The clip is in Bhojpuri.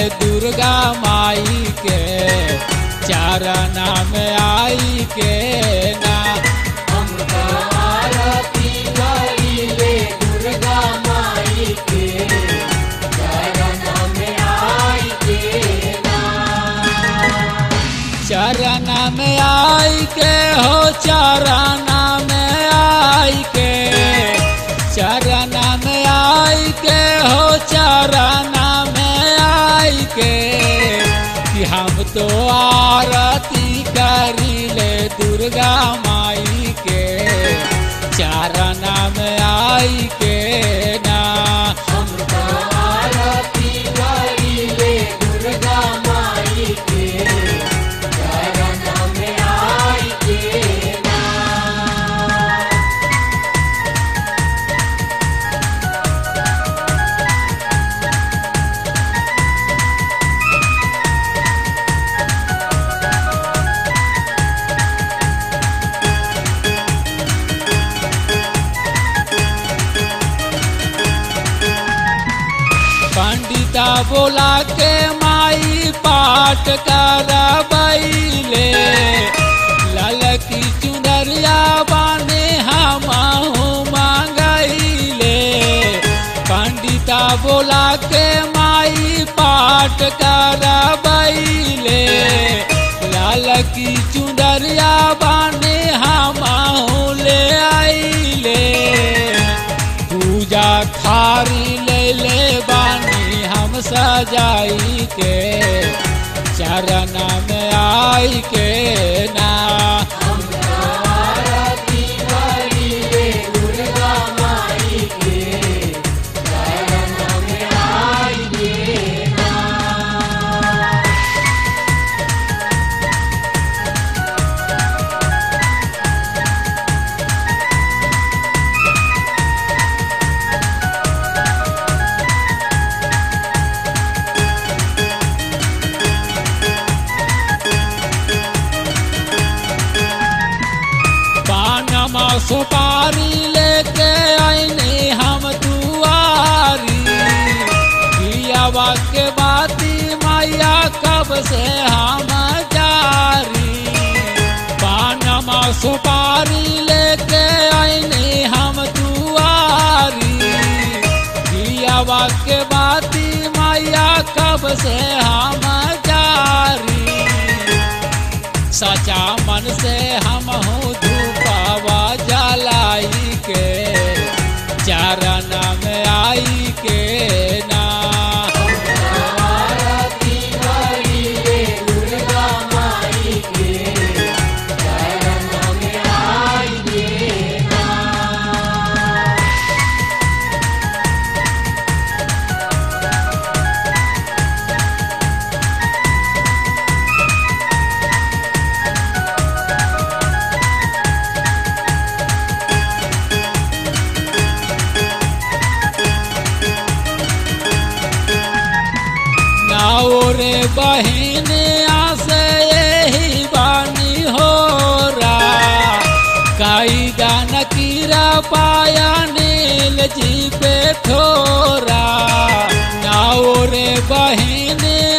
दुर्गा माई के चरण में आई के ना हम तो आरती करीले दुर्गा माई के चरण में आई के ना चरण में आई के हो चरण में आई के चरण में आई के हो चरण में आई के कि हम तो आरती करीले दुर्गा माई के चरण में आई के ना हम तो आरती करीले दुर्गा माई के चरण में आई के ना पंडिता बोला के माई पाठ करबैले ललकी चुनरिया बाने हम मांगैले पंडिता बोला के माई पाठ करबैले ललकी चुनरिया बाने हम ले आइले पूजा थारी ले ले बानी हम सजाई के चरण में आई के ना हम तो आरती करीले दुर्गा माई के चरण में आई के ना पानमा सुपारी लेके आईने हम दुआरी पियावा के बाती मैया कब से हम जारी पानमा सुपारी लेके आईने हम दुआरी पियावा के बाती मैया कब से हम जारी सचा मन से हम हूँ धूपावा जलाई के चरण में आई के ना आरती करीले दुर्गा माई के चरण में आई के ना नाओ रे बहन आसे यही बानी हो रा काई दान कीरा पाया नील जी पे ठोरा नाओ रे बहन